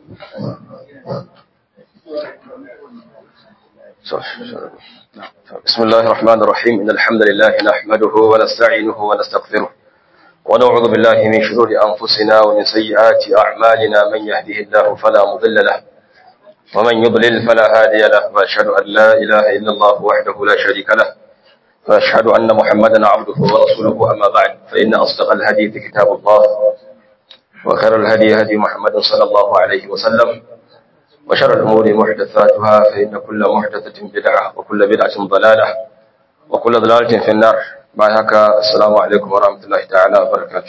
بسم الله الرحمن الرحيم إن الحمد لله نحمده ونستعينه ونستغفره ونعوذ بالله من شرور أنفسنا ومن سيئات أعمالنا من يهده الله فلا مضل له ومن يضلل فلا هادي له وأشهد أن لا إله إلا الله وحده لا شريك له وأشهد أن محمدا عبده ورسوله أما بعد فإن أصدق الحديث كتاب الله وخير الهدي هدي محمد صلى الله عليه وسلم وشر الأمور محدثاتها فإن كل محدثة بدعة وكل بدعة ضلالة وكل ضلالة في النار بعد السلام عليكم ورحمة الله تعالى وبركاته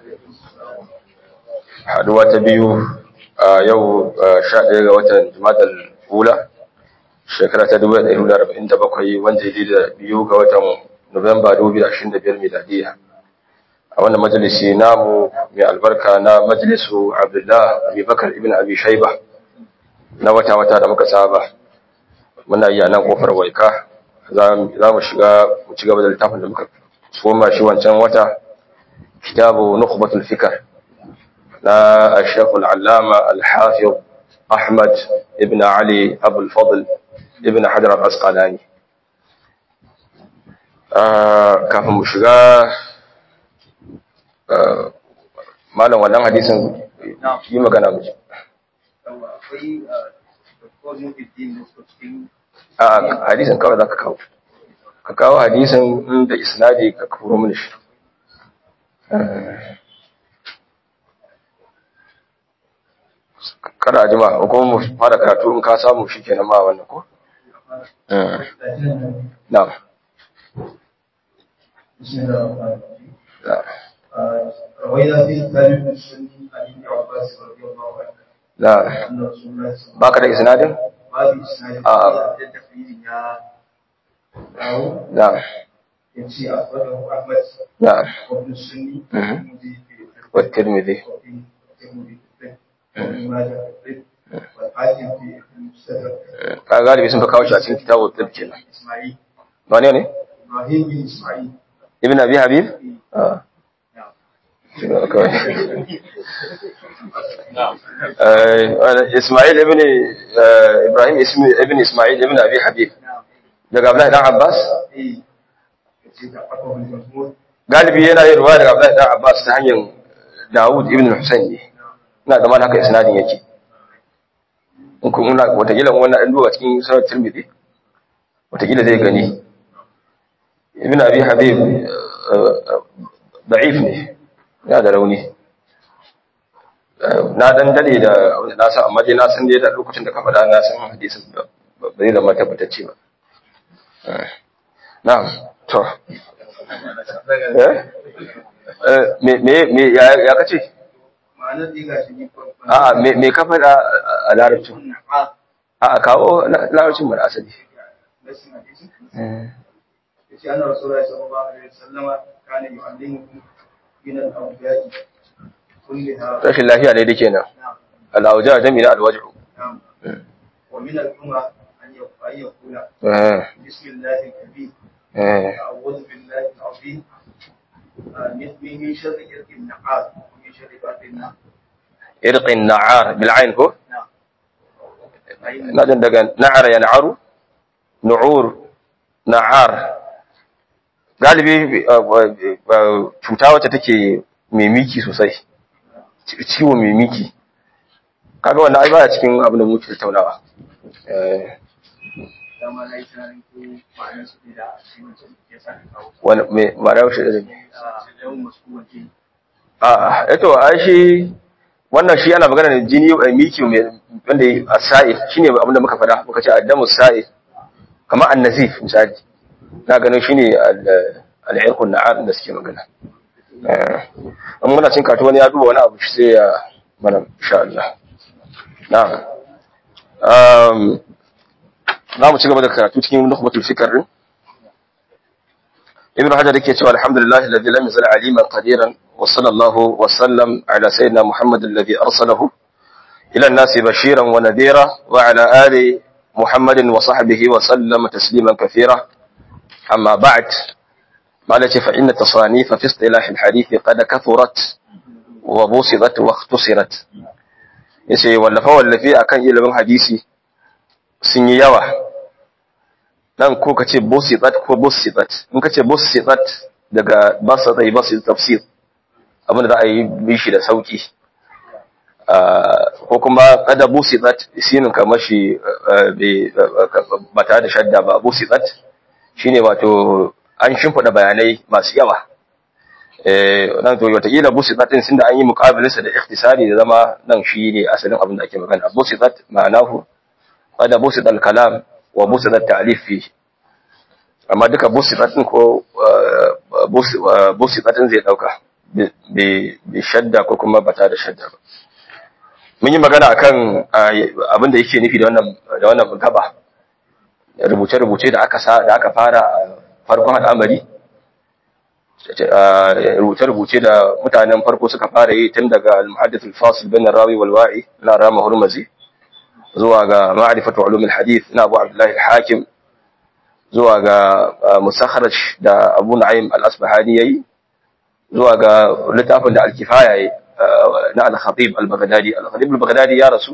haduwa ta biyu a yau sha ɗaya ga watan jumatar hula shekara ta dubu ɗaya da arba'in da bakwai wanda ya da biyu ga watan nuwamba dubu da ashirin da biyar miladiya a wannan majalisi namu mai albarka na majalisu abdullah abubakar ibn abi shaiba na wata-wata da muka saba muna yi a nan kofar waika za mu shiga mu ci gaba da littafin da muka soma shi wancan wata kitabu nukhbatul fikr na الشيخ العلامة الحافظ أحمد ابن علي أبو الفضل ابن حجر الأسقلاني kafin mu shiga malam wannan hadisin yi magana mu a hadisin kawai za ka kawo ka kawo hadisin da isnadi ka kuro mini shi kada jima ko mu fara karatu in ka samu shi kenan ma wannan ko na'am روينا في التاريخ السني عن ابن عباس رضي الله عنه لا أن رسول الله صلى الله baka da isnadin عليه وسلم آه. قال تقرير يا أو na'am يمشي أخرجه أحمد na'am وابن السني مهم. والترمذي في الفقه والترمذي وفي الترمذي في الفقه وابن ماجه في الفقه والحاكم في المستدرك ka galibi sun fi kawo shi a cikin kitabu tib kenan إسماعيل wane ne إبراهيم بن إسماعيل ibn abi habib ah نعم shi ne kawai Eh, Ismail ibn eh, Ibrahim ismi- ibn Ismail ibn Abi Habib نعم daga Abdullahi dan Abbas إيه يمشي تعقبه الجمهور galibi yana yin ruwa daga Abdullahi dan Abbas ta hanyar Dawud ibn Husayn ne ina da haka isnadin yake in kun muna watakila wannan an duba cikin sunan Tirmidhi watakila zai gani ibn Abi Habib eh, eh, da'if ne yana da rauni na dan dade da na san amma dai na san dai da lokacin da ka faɗa na san hadisin ba ba zai zama tabbatacce ba Eh, na'am to eh Eh, me me me ya ya kace ma'anar dai gashi ni farkon a'a me me ka faɗa a- a larabcin na'am a'a kawo la- larabcin mu da asali نفس الحديث Eh, yace anna rasulullahi sallallahu alaihi wasallam kana yu'allimukum min al-awja'i kullaha rashin lafiya ne dake nan na'am al-awja jami'a al-waj'u na'am wa min al-umra an yaqula yaqula eh bismillahi al-kabir eh a'udhu billahi al-azim من من شر إرك النعاس ومن شر باب النار irqin na'ar bil ain ko نعم فإن ina jin daga na'ar ya na'aru nu'ur na'ar galibi uh, uh, cuta wacce take mai miki sosai ci- ciwo mai miki kaga wannan ai baya cikin abin da muke tattaunawa eh dama na yi tunanin ko ma'anar su ne da shi mutum ya sa ka kawo wani me ma'ana shi da a yawan masu waje a eto ai shi wannan shi ana magana da jini mai miki mai wanda a sa'i shine abin da muka faɗa muka ce addamu sa'i kamar annazif misali na ganin shine al- al-irqun na'ar da suke magana eh in muna cin katu wani ya duba wani abu shi sai ya mana insha Allah na'am um za mu ci gaba da karatu cikin nukhbatul fikr din ابن حجر yake cewa alhamdulillah alladhi lam yazal aliman qadiran wa sallallahu wa sallam ala sayyidina muhammad alladhi arsalahu ila an-nasi bashiran wa nadhira wa ala ali muhammadin wa sahbihi wa sallama tasliman kathira amma ba'd قالت فإن التصانيف في اصطلاح الحديث قد كثرت وبسطت واختصرت yace wallafa wallafe akan ilimin hadisi sun yi yawa dan ko kace busitat ko busitat in kace busitat daga basata basit tafsir abinda za a yi bishi da sauki ko kuma kada busitat sinin kamar shi ba tare da shadda ba busitat shine wato an shimfiɗa bayanai masu yawa nan to wataƙila busitat din sun da an yi muƙabilinsa da ikhtisari da zama nan shi ne asalin abin da ake magana busitat ma'anahu kada busitat kalam wa busitat ta'lif fi amma duka busitat din ko busitat din zai dauka bi shadda ko kuma bata da shadda ba mun yi magana akan abin da yake nufi da wannan da wannan gaba rubuce-rubuce da aka sa da aka fara farkon al'amari rubuce-rubuce da mutanen farko suka fara yi tun daga al-muhaddith al-fasil bin rawi wal wa'i na rama hurmazi zuwa ga ma'rifatu ulum al-hadith na Abu Abdullah al-Hakim zuwa ga musakharaj da Abu Na'im al-Asbahani yayi zuwa ga littafin da al-kifaya yayi na al-Khatib al-Baghdadi al-Khatib al-Baghdadi ya rasu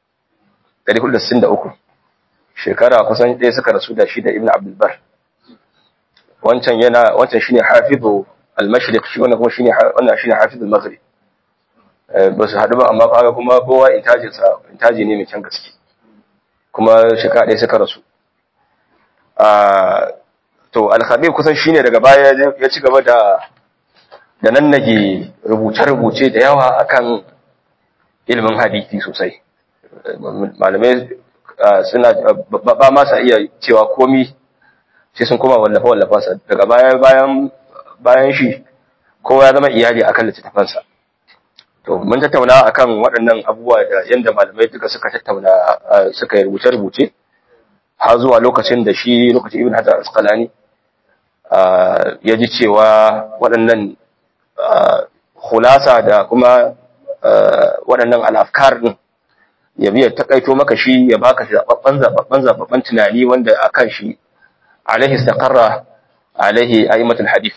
463 shekara kusan ɗaya suka rasu da shi da Ibn Abdul Bar wancan yana wancan shine hafizu al-mashriq shi wannan kuma shine wannan shine hafizu al-maghrib ba su haɗu ba amma kaga kuma kowa intajin sa intaji ne mai kyan gaske kuma shekara ɗaya suka rasu to al-khabib kusan shine daga baya ya ci gaba da da nan nage rubuce-rubuce da yawa akan ilimin hadisi sosai malamai suna ba ma sa iya cewa komi sai sun koma wallafa wallafansa daga baya bayan bayan shi kowa ya zama iyali akan littattafansa to mun tattauna akan waɗannan abubuwa da yanda malamai duka suka tattauna suka yi rubuce-rubuce har zuwa lokacin da shi lokacin ibn hajar asqalani ya ji cewa waɗannan khulasa da kuma waɗannan al'afkar din ya biya takaito maka shi ya baka zababban zababban zababban tunani wanda akan shi alaihi istaqarra alaihi aimatul hadith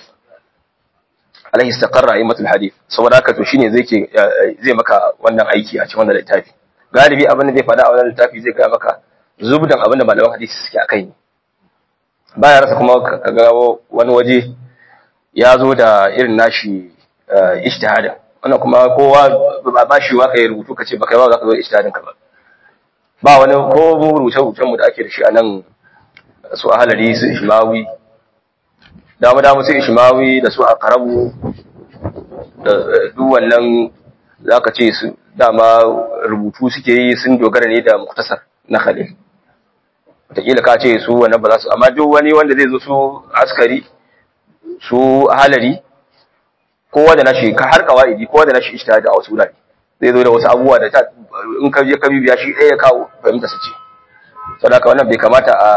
alaihi istaqarra aimatul hadith saboda haka to shine zai ke zai maka wannan aiki a cikin wannan littafi galibi abin da zai faɗa a wannan littafi zai ga maka zubdan abin da malaman hadisi suke akai ne baya rasa kuma ka ga wani waje ya zo da irin nashi ijtihadin wannan kuma kowa ba ba shi wa kai rubutu kace ba kai ba za ka zo ijtihadin ka ba ba wani ko mu rubuce rubucen mu da ake da shi a nan su ahalari su ishmawi dama dama su ishmawi da su aqrabu da duk wannan zaka ce su dama rubutu suke yi sun dogara ne da muktasar na khalil wataƙila ka ce su wannan ba za su amma duk wani wanda zai zo su askari su ahalari kowa da nashi ka har kawaidi kowa da nashi ijtihadi a wasu wurare zai zo da wasu abubuwa da ta in ka je ka bibiya shi ɗaya ya kawo fahimta su ce saboda wannan bai kamata a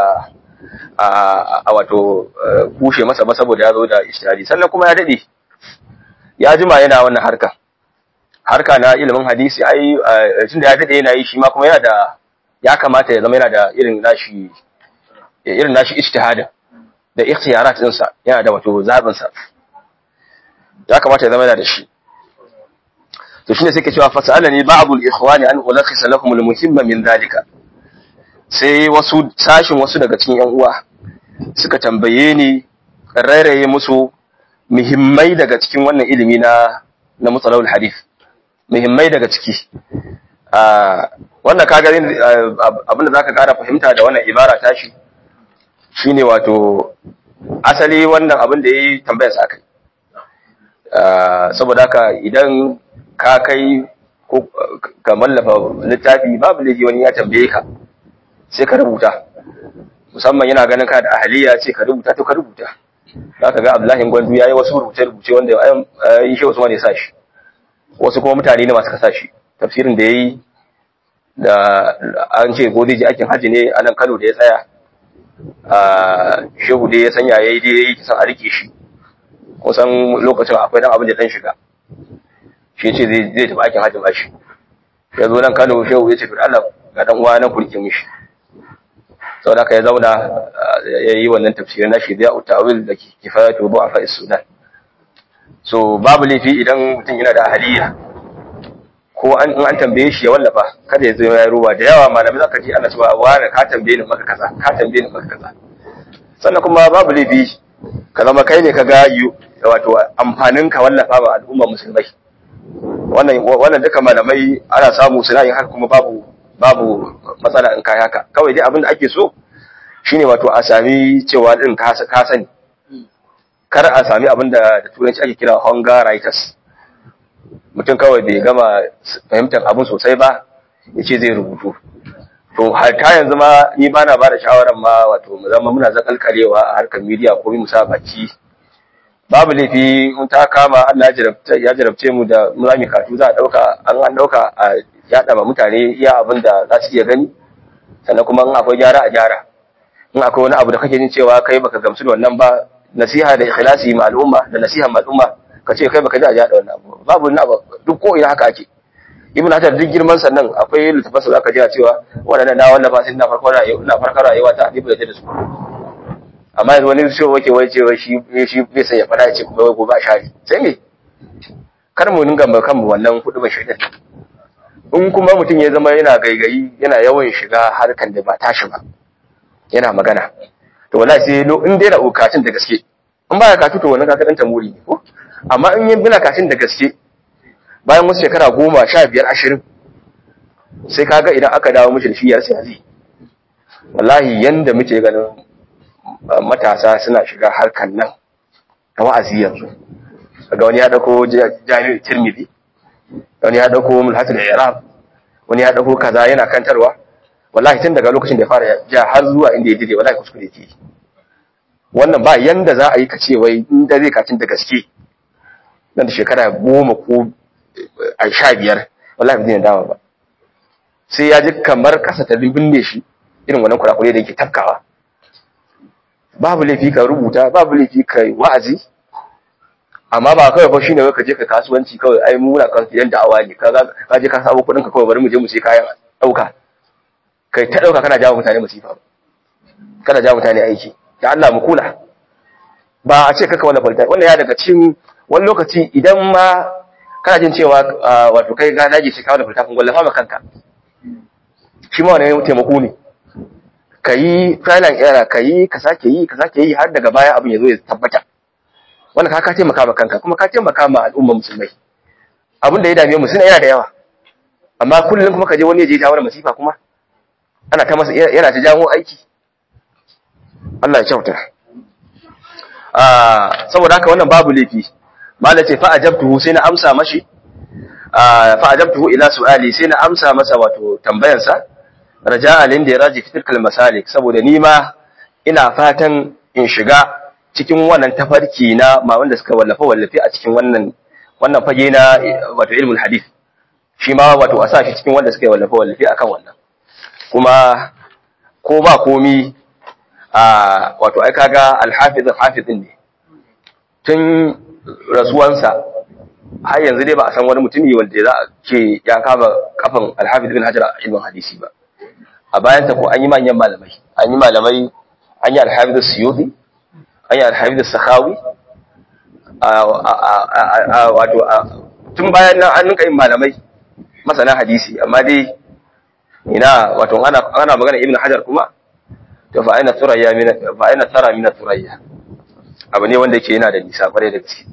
a wato kushe masa ba saboda ya zo da ijtihadi sannan kuma ya dade ya jima yana wannan harka harka na ilimin hadisi ai tunda ya dade yana yi shi ma kuma yana da ya kamata ya zama yana da irin nashi irin nashi ijtihadin da ikhtiyarat ɗinsa yana da wato zabin sa ya kamata ya zama yana da shi to shine sai ke cewa fasalani ba'dul ikhwani an ulakhisa lakum al-muhimma min dhalika sai wasu sashin wasu daga cikin yan uwa suka tambaye ni rairaye musu muhimmai daga cikin wannan ilimi na na mutsalawul hadith muhimmai daga ciki wannan kaga abinda zaka kara fahimta da wannan ibara tashi shine wato asali wannan abin da yayi tambayar sa kai saboda haka idan ka kai ko ka mallafa littafi babu laifi wani ya tambaye ka sai ka rubuta musamman yana ganin ka da ahaliya ce ka rubuta to ka rubuta za ka ga abdullahi gwandu ya yi wasu rubuce-rubuce wanda ya yi shi usman ya sa shi wasu kuma mutane ne masu kasa shi tafsirin da ya yi da an ce ko zai je aikin hajji ne a nan kano da ya tsaya a shehu dai ya sanya ya yi dai ya yi kisan a rike shi kusan lokacin akwai dan abin da dan shiga shi ce zai tafi aikin hajji ba shi ya zo nan kano shehu ya ce to Allah ga dan uwa nan kurke mishi sau da ya zauna ya yi wannan tafsirin na shi zai utawil da kifayatu bu a fa'is sudan so babu laifi idan mutum yana da ahaliya ko ko an in an tambaye shi ya wallafa kada ya zo ya ruba da yawa malamai zaka ji ana cewa wani ka tambaye ni maka kaza ka tambaye ni maka kaza sannan kuma babu laifi ka zama kai ne ka ga wato amfanin ka wallafa wa al'umma musulmai wannan wannan duka malamai ana samu suna yin haka kuma babu babu matsala in kai haka kawai dai abin da ake so shine wato a sami cewa din ka ka sani kar a sami abin da da turanci ake kira hunger writers mutum kawai bai gama fahimtar abin sosai ba ya ce zai rubutu to ta yanzu ma ni ba na ba da shawarar ma wato mu zama muna zakalkalewa a harkar media ko mu sa baki babu laifi in ta kama Allah ya jarabce mu da mu za mu katu za a dauka an an dauka a yada ma mutane iya abin da za su iya gani sannan kuma in akwai gyara a gyara in akwai wani abu da kake jin cewa kai baka gamsu da wannan ba nasiha da ikhlasi ma al'umma da nasiha ma al'umma ka ce kai baka ji a yada wannan abu babu wani abu duk ko ina haka ake ibn hajar duk girman sannan akwai littafansa zaka ji cewa wadannan na wallafa sai na farko rayuwa ina farkon rayuwa ta ibn da su amma yanzu wani shi wake wai cewa shi shi bai sai ya fada ce kuma wai gobe a shari sai me kar mu dinga ba kanmu wannan hudu ba shaidan in kuma mutum ya zama yana gaigayi yana yawan shiga harkan da ba tashi ba yana magana to wallahi sai in dai na ukatun da gaske in baya katu to wannan kaka dan tamuri ne ko amma in yin bina kashin da gaske bayan wasu shekara goma sha biyar ashirin sai kaga idan aka dawo mishi da shi yarsa yazi wallahi yanda muke ganin matasa suna shiga harkan nan ta wa'azi yanzu ga wani ya dauko jami'ar tirmidhi wani ya dauko mulhatul i'rab wani ya dauko kaza yana kantarwa wallahi tun daga lokacin da ya fara ja har zuwa inda ya dire wallahi kuskure yake wannan ba yanda za a yi kace wai in da zai kacin da gaske nan da shekara goma ko a sha biyar wallahi ba zai dawo ba sai ya ji kamar kasa ta binne shi irin wannan kurakure da yake tafkawa babu laifi ka rubuta babu laifi ka wa'azi amma ba kawai fa shine ka je ka kasuwanci kawai ai mu muna kan yan da'awa ne ka ka je ka sabo kuɗin ka kawai bari mu je mu sai kayan dauka kai ta dauka kana jawo mutane masifa kana jawo mutane aiki da Allah mu kula ba a ce kaka wala falta wannan ya daga cikin wani lokaci idan ma kana jin cewa wato kai ga daji sai ka wala falta kun gwallafa ma kanka shi ma wani taimako ne ka yi trial and error ka yi ka sake yi ka sake yi har daga baya abin ya zo ya tabbata wannan ka ka taimaka ma kanka kuma ka taimaka ma al'umma musulmai abin da ya dame mu suna yana da yawa amma kullum kuma ka je wani ya je jawo masifa kuma ana ta masa yana ta jawo aiki Allah ya kyauta ah saboda haka wannan babu laifi mala ce fa ajabtuhu sai na amsa mashi fa ajabtuhu ila su'ali sai na amsa masa wato tambayansa raja'a lin da ya raji fitilkal masalik saboda ni ma ina fatan in shiga cikin wannan tafarki na ma wanda suka wallafa wallafe a cikin wannan wannan fage na wato ilmul hadith shi ma wato a sa shi cikin wanda suka wallafa wallafe akan wannan kuma ko ba komi a wato ai kaga al-hafiz al-hafiz ne tun rasuwansa har yanzu dai ba a san wani mutumi wanda za a ce ya kama kafan al-hafiz bin hajar a ilmin hadisi ba a bayan ta ko an yi manyan malamai an yi malamai an yi al-hafiz suyuti an yi al-hafiz sakhawi wato tun bayan nan an ninka yin malamai masana hadisi amma dai ina wato ana ana magana ibn hajar kuma to fa aina turayya min fa aina tara min turayya abu ne wanda yake yana da nisa kware da gaske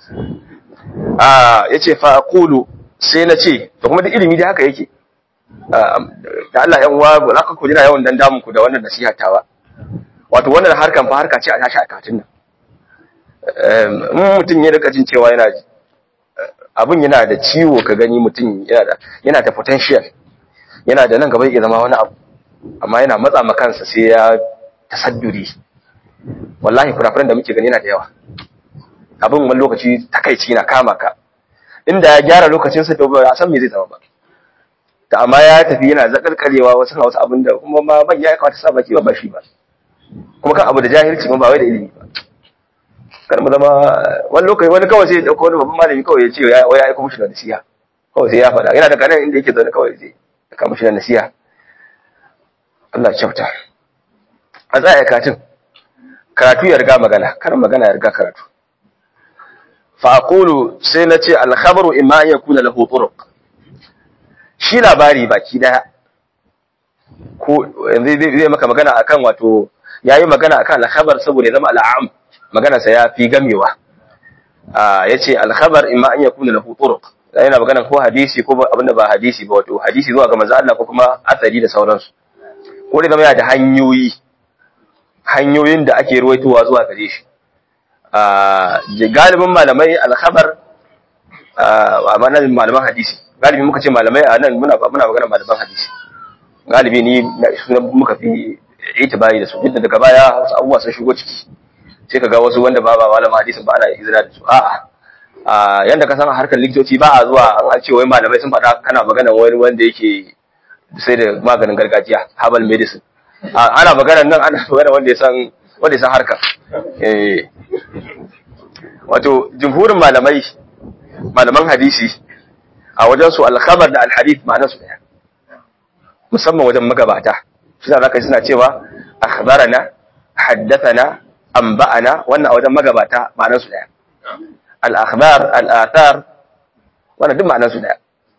ah yace fa aqulu sai na ce to kuma da ilimi da haka yake da Allah yan uwa ba za ka kujina yawan dan damun ku da wannan nasiha tawa wato wannan harkan fa harka ce a tashi a katin nan in mutum ya rika jin cewa yana abin yana da ciwo ka gani mutum yana da yana da potential yana da nan gaba ya zama wani abu amma yana matsa ma kansa sai ya tasadduri wallahi kurakuran da muke gani yana da yawa abin wani lokaci takaici na kama ka inda ya gyara lokacin sa to ba a san me zai zama ba ta amma ya tafi yana zakalkalewa wasu na wasu abin da kuma ma ban ya kamata sa baki ba shi ba kuma kan abu da jahilci kuma ba wai da ilimi ba kar mu zama wani lokaci wani kawai sai ya dauko wani babban malami kawai ya ce ya ya aika mushi da nasiha kawai sai ya faɗa yana da kanan inda yake zaune kawai sai ya kama shi da nasiha Allah kyauta a tsaya katin karatu ya riga magana kar magana ya riga karatu fa aqulu sai na ce al khabaru imma an yakuna lahu turuq shi labari baki daya ko yanzu zai maka magana akan wato yayi magana akan al-khabar saboda ya zama al'am magana sa ya fi gamewa ah yace al-khabar imma an yakuna lahu turuq yana magana ko hadisi ko abinda ba hadisi ba wato hadisi zuwa ga manzo Allah ko kuma asali da sauransu ko da zama yana da hanyoyi hanyoyin da ake ruwaitowa zuwa gare shi ah galibin malamai al-khabar ah amma malaman hadisi galibi muka ce malamai a nan muna muna magana malaman hadisi galibi ni sunan muka fi itibari da su duk da daga baya wasu abubuwa sun shigo ciki sai ka ga wasu wanda ba ba malaman hadisin ba ana izina da su a'a a yanda ka san harkar likitoci ba a zuwa an ce wai malamai sun faɗa kana magana wani wanda yake sai da maganin gargajiya herbal medicine ana magana nan ana magana wanda ya san wanda ya san harkar eh wato jumhurin malamai malaman hadisi a wajen su al-khabar da al-hadith ma'anar su daya musamman wajen magabata shi za ka suna cewa akhbarana haddathana anba'ana wannan a wajen magabata ma'anar su daya al-akhbar al-athar wannan duk ma'anar su daya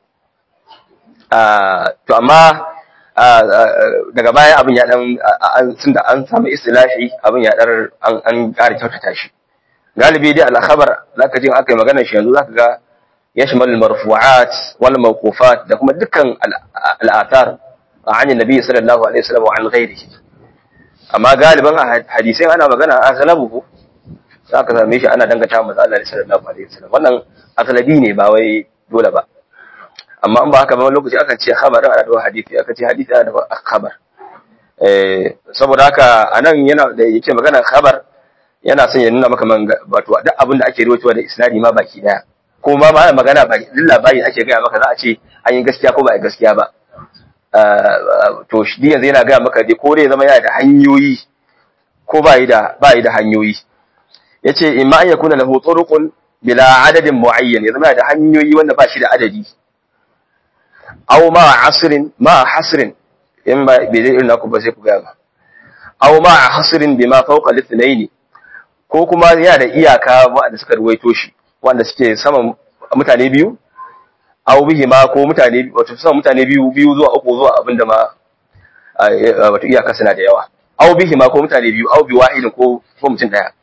to amma daga baya abin ya dan tun da an samu istilahi abin ya dar an an ƙara kyautata shi galibi dai al-khabar zaka ji aka yi magana shi yanzu zaka ga يشمل المرفوعات والموقوفات da kuma dukkan al'athar عن النبي صلى الله عليه وسلم وعن غيره amma galiban hadisai ana magana aghlabuhu zaka same shi ana dangata manzo Allah sallallahu alaihi wasallam wannan aghlabi ne ba wai dole ba amma in ba haka ba wani lokaci aka ce khabar ana da hadisi aka ce hadisi ana da khabar eh saboda haka anan yana da yake magana khabar yana son ya nuna maka man wato duk abin da ake rawaitowa da isnadi ma baki daya ko ma ba magana ba duk labari ake gaya maka za a ce an yi gaskiya ko ba a gaskiya ba to shi yanzu yana gaya maka dai ko dai zama yana da hanyoyi ko ba yi da ba yi da hanyoyi yace imma an yakuna lahu turuqun bila adadin muayyan ya zama yana da hanyoyi wanda ba shi da adadi aw ma asrin ma hasrin in ba bai zai irin naku ba sai ku gaya ba aw ma hasrin bima fawqa al-ithnayn ko kuma yana da iyaka wanda suka ruwaito shi wanda suke saman mutane biyu aw bihi ma ko mutane wato saman mutane biyu biyu zuwa uku zuwa abinda ma wato iyaka suna da yawa aw bihi ma ko mutane biyu aw bi wahidin ko ko mutum daya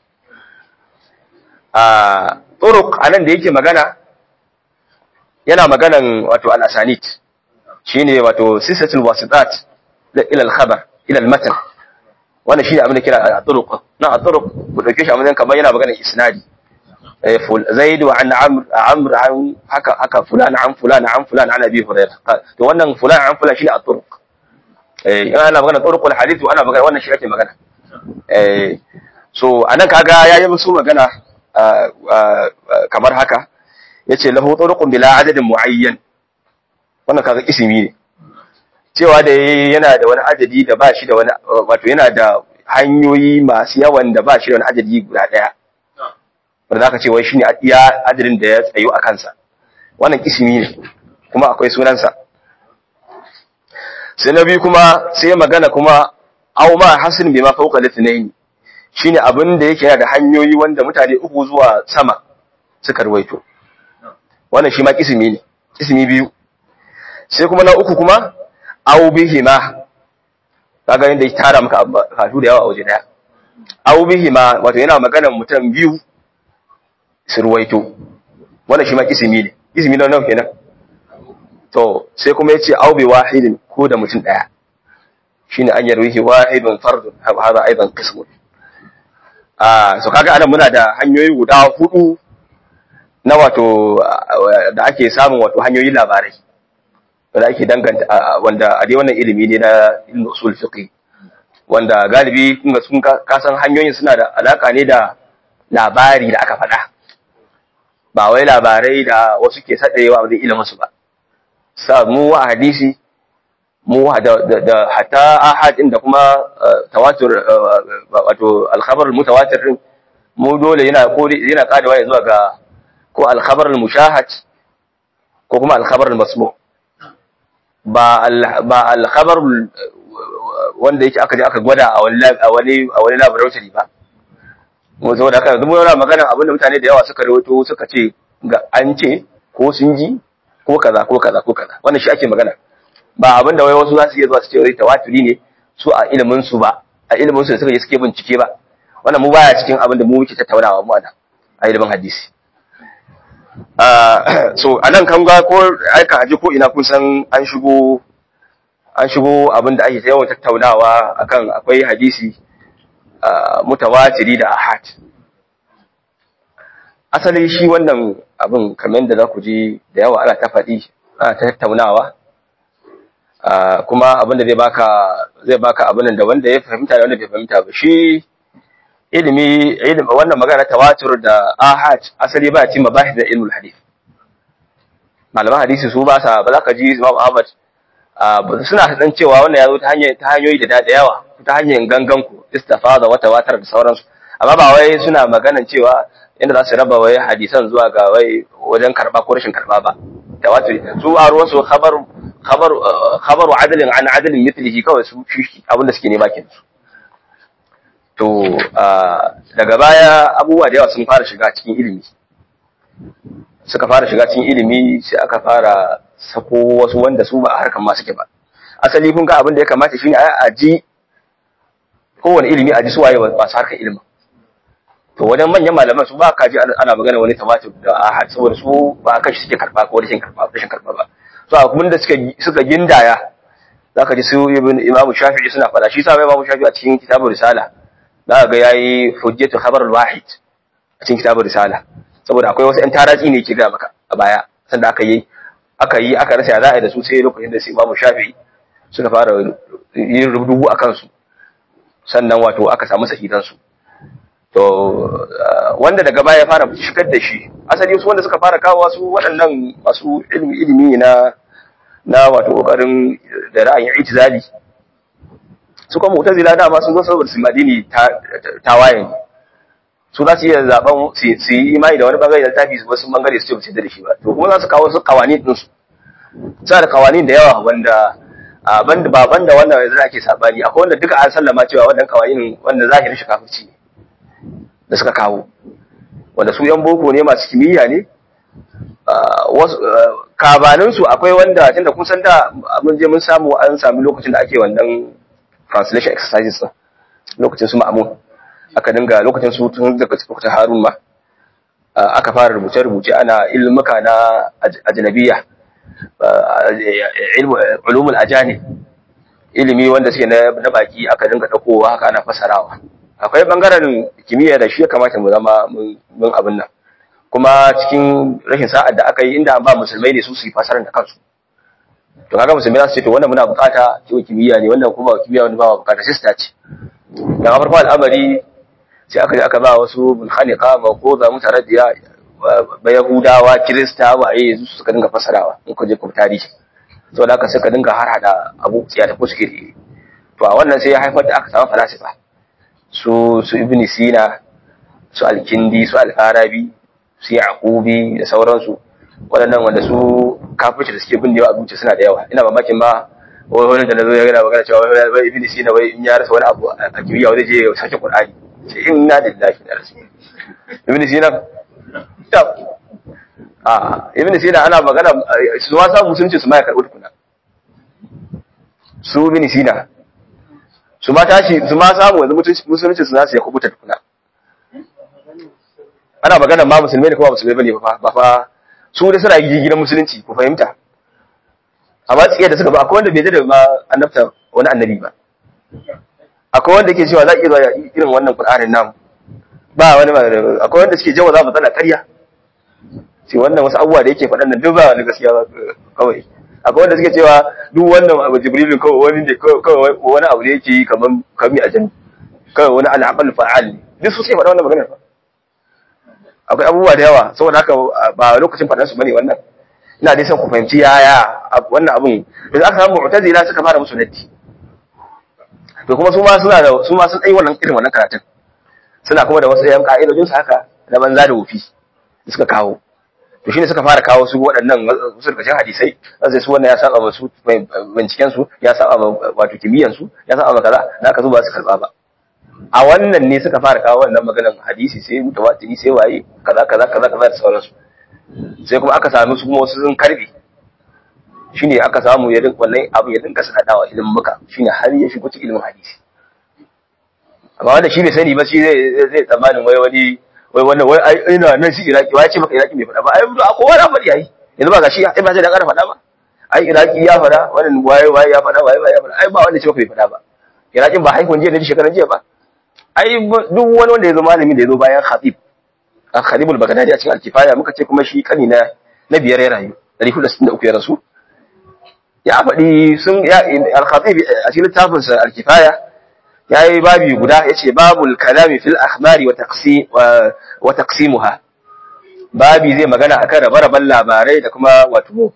a turuq anan da yake magana yana maganan wato al-asanid shine wato sisatul wasitat ila al-khabar ila al-matan wannan shine abin da kira al-turuq na al-turuq ku dauke shi a matsayin kamar yana maganar isnadi زيد وعن عمرو عمرو عن haka haka fulan an fulan an fulan an abi hurairah to wannan fulan an fulan shine at-turuq eh in ana magana turuqul hadith ana magana wannan shi ake magana eh so anan kaga yayi musu magana kamar haka yace lahu turuqun bila adadin muayyan wannan kaga ismi ne cewa da yana da wani adadi da ba shi da wani wato yana da hanyoyi masu yawan da ba shi da wani adadi guda daya wanda za ka ce wai shi ne iya adadin da ya tsayo a kansa wannan ismi ne kuma akwai sunansa sai na biyu kuma sai magana kuma au ma hasin bi ma fauka litnaini shine abin da yake da hanyoyi wanda mutane uku zuwa sama suka ruwaito wannan shi ma ismi ne ismi biyu sai kuma na uku kuma au bihima kaga yadda ya tara maka katu da yawa a waje daya au bihima wato yana maganar mutum biyu su ruwaito wannan shi ma ismi ne ismi na nawa kenan to sai kuma yace au bi wahidin ko da mutum daya shine an yarwihi wahidun fardun hada aidan qismun ah so kaga anan muna da hanyoyi guda hudu na wato da ake samun wato hanyoyin labarai da ake danganta wanda a dai wannan ilimi ne na ilmin usul fiqh wanda galibi kun sun kasan hanyoyin suna da alaka ne da labari da aka faɗa ba wai labarai da wasu ke saɗayewa ba zai ilimin su ba sa mu a hadisi mu da hatta ahad din da kuma tawatur wato al-khabar mutawatir din mu dole yana ko yana kadawa ya zuwa ga ko al-khabar al-mushahad ko kuma al-khabar al-masmu ba ba al-khabar wanda yake aka je aka gwada a wani a wani a wani laboratory ba mu zo da kan zuwa yana magana abinda mutane da yawa suka rawaito suka ce ga an ce ko sun ji ko kaza ko kaza ko kaza wannan shi ake magana ba abin da wai wasu za su iya zuwa su ce wai tawaturi ne su a ilimin su ba a ilimin su da suka je suke bincike ba wannan mu baya cikin abin da mu muke tattaunawa mu ana a ilimin hadisi so a nan kan ga ko aika aji ko ina kun san an shigo an shigo abin da ake yawan tattaunawa akan akwai hadisi mutawatiri da ahad asali shi wannan abin kamar da za ku ji da yawa ana ta faɗi ana ta tattaunawa kuma abin da zai baka zai baka abin da wanda ya fahimta da wanda bai fahimta ba shi ilimi ilimi wannan magana tawatur da ahad asali ba ci mabahis da ilmul hadith malaman hadisi su ba sa ba za ka ji Imam Ahmad suna dan cewa wannan yazo ta hanyar ta hanyoyi da da yawa ta hanyar gangan ku istifada wa tawatar da sauransu amma ba wai suna maganan cewa inda za su raba wai hadisan zuwa ga wai wajen karba ko rashin karba ba tawatur su a ruwan su khabar khabar khabaru adalin an adalin mithlihi kawai su shi abinda suke nema kenan su to daga baya abubuwa da yawa sun fara shiga cikin ilimi suka fara shiga cikin ilimi sai aka fara sako wasu wanda su ba a harkar ma suke ba asali kun ga abin da ya kamata shine a ji kowane ilimi a ji su waye masu harkar ilimin to wajen manyan malaman su ba ka ji ana magana wani tamatir da ahad saboda su ba kan shi suke karba ko rashin karba rashin karba ba so abin da suka suka gindaya zaka ji su ibn imamu shafi'i suna fada shi sa imamu shafi'i a cikin kitabul risala za ga yayi hujjatu khabar al-wahid a cikin kitabul risala saboda akwai wasu ƴan taratsi ne ke ga maka a baya sanda aka yi aka yi aka rasa ya za a yi da su sai lokacin da su imamu shafi'i suka fara yin rubutu a kansu sannan wato aka samu sahihan su to wanda daga baya ya fara shigar da shi asali su wanda suka fara kawo su waɗannan masu ilimi ilimi na na wato kokarin da ra'ayin itizali su kuma mutazila dama sun zo saboda su madini tawaye ne su za su iya zaben su yi imani da wani bangare da tafi wasu bangare su ce ba su da shi ba to kuma za su kawo su kawani din su suna da kawani da yawa wanda banda ba banda wannan yanzu ake sabani akwai wanda duka an sallama cewa wannan kawanin wanda zahirin shi kafirci ne da suka kawo wanda su yan boko ne masu kimiyya ne kabanin su akwai wanda tunda kun san da mun je mun samu an sami lokacin da ake wannan translation exercises din lokacin su ma'amun aka dinga lokacin su tun daga lokacin harun ma aka fara rubuce-rubuce ana ilmuka na ajnabiya ulumul ajani ilimi wanda suke na baki aka dinga dakowa haka ana fasarawa akwai bangaren kimiyya da shi ya kamata mu zama mun abin nan kuma cikin rashin sa'ad da aka yi inda ba musulmai ne su su yi fasarar da kansu to kaga musulmai za su ce to wannan muna bukata cewa kimiyya ne wannan kuma kimiyya wanda ba bukata sai su tace dan farko al'amari sai aka je aka ba wasu mulkhaniqa ma ko za mu taradiya ba yahudawa kirista waye su suka dinga fasarawa in ku je ku tarihi saboda haka suka dinga har hada abu tsiya da kuske to a wannan sai ya haifar da aka samu falasifa su su ibn sina su al-kindi su al-farabi su yaqubi da sauransu waɗannan wanda su kafirci da suke bin da yawa a zuciya suna da yawa ina mamakin ma wani da nazo ya gana magana cewa wai ibn sina wai in ya rasa wani abu a kimiyya wani je ya sake qur'ani sai inna lillahi wa inna ibn sina ta a ibn sina ana magana su ma samu musulunci su ma ya karɓi tukuna su ibn sina su ma tashi su ma samu yanzu musulunci su nasu ya kubuta tukuna ana magana ma musulmai ne kuma musulmai bane ba ba fa su da suna yi gidan musulunci ku fahimta amma tsiya da suka ba akwai wanda bai da ma annabta wani annabi ba akwai wanda ke cewa za ki zuwa irin wannan qur'anin nan ba wani akwai wanda suke jawa za mu tsana ƙarya ce wannan wasu abubuwa da yake faɗan nan duk ba wani gaskiya kawai akwai wanda suke cewa duk wannan abu jibrilu kawai wani ne kawai wani abu da yake yi kaman kami a jan kawai wani al'aqal fa'al ne duk su sai faɗa wannan maganar ba akwai abubuwa da yawa saboda haka ba lokacin faɗan su bane wannan ina dai son ku fahimci yaya wannan abun da aka samu mu'tazila suka fara musu naddi to kuma su ma suna da su ma sun dai wannan irin wannan karatun suna kuma da wasu yan ka'idojin su haka na banza da wufi da suka kawo to shine suka fara kawo su waɗannan wasu daga cikin hadisai sai su wannan ya saba ba su binciken su ya saba ba wato kimiyyan su ya saba ba kaza da aka zo ba su karba ba a wannan ne suka fara kawo wannan maganar hadisi sai mutawatiri sai waye kaza kaza kaza kaza da sauransu sai kuma aka sami su kuma wasu sun karbe shine aka samu ya dinka wannan abu ya dinka sadadawa ilimin muka shine har ya shigo cikin ilimin hadisi amma wanda shi bai sani ba shi zai zai tsammanin wai wani wai wannan wai ai ina nan shi iraki wai ce maka iraki bai faɗa ba ai a kowa na faɗi ai yanzu ba ga shi ai ba sai da ƙara faɗa ba ai iraki ya faɗa wannan waye waye ya faɗa waye waye ya faɗa ai ba wanda ce maka bai faɗa ba irakin ba haihuwan jiya ne shekaran jiya ba ai duk wani wanda ya zo malami da ya zo bayan khatib a khatibul bagdadi a cikin alkifaya muka ce kuma shi kani na na biyar ya rayu 463 ya rasu ya faɗi sun ya al-khatib a cikin littafinsa al-kifaya yayi babi guda yace babul kalami fil akhbari wa taqsim wa taqsimuha babi zai magana akan rabe-raben labarai da kuma wato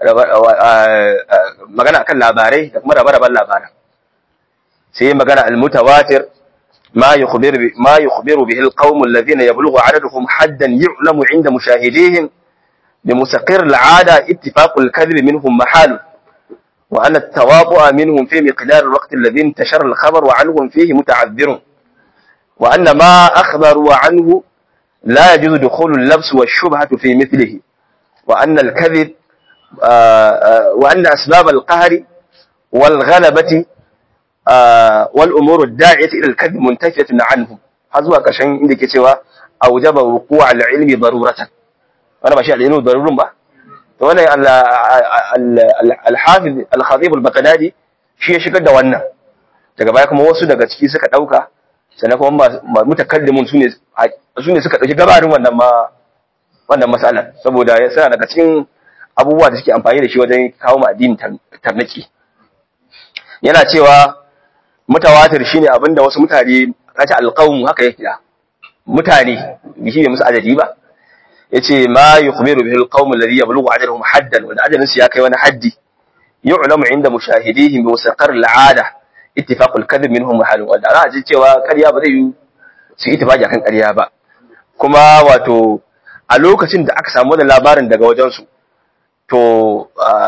magana akan labarai da kuma rabe-raben labaran sai magana al-mutawatir ما يخبر ما يخبر به القوم الذين يبلغ عددهم حدا يعلم عند مشاهديهم بمستقر العادة اتفاق الكذب منهم محال وأن التواطؤ منهم في مقدار الوقت الذي انتشر الخبر وعنهم فيه متعذر وأن ما أخبروا عنه لا يجوز دخول اللبس والشبهة في مثله وأن الكذب وأن أسباب القهر والغلبة والأمور الداعية إلى الكذب منتفية عنهم هذا كشان عندك سوى أوجب وقوع العلم ضرورة أنا ماشي العلم ضرور با وانا الحافظ الخطيب البغدادي shi ya shigar da wannan daga baya kuma wasu daga ciki suka dauka sannan kuma mutakallimun sune sune suka dauki gabarin wannan ma wannan mas'ala saboda ya sa daga cikin abubuwa da suke amfani da shi wajen kawo ma addini tarnaki yana cewa mutawatir shine abinda wasu mutane kace alqawm haka yake da mutane shi ne musu adadi ba yace ma yukhbiru bihi alqawm alladhi yablughu ajaluhum haddan wanda ajalin su ya kai wani haddi yu'lamu inda mushahidihim bi mustaqar al'ada ittifaq al-kadhib minhum mahal wanda ana ji cewa ƙarya ba zai yi su ittifaqi akan ƙarya ba kuma wato a lokacin da aka samu wannan labarin daga wajen su to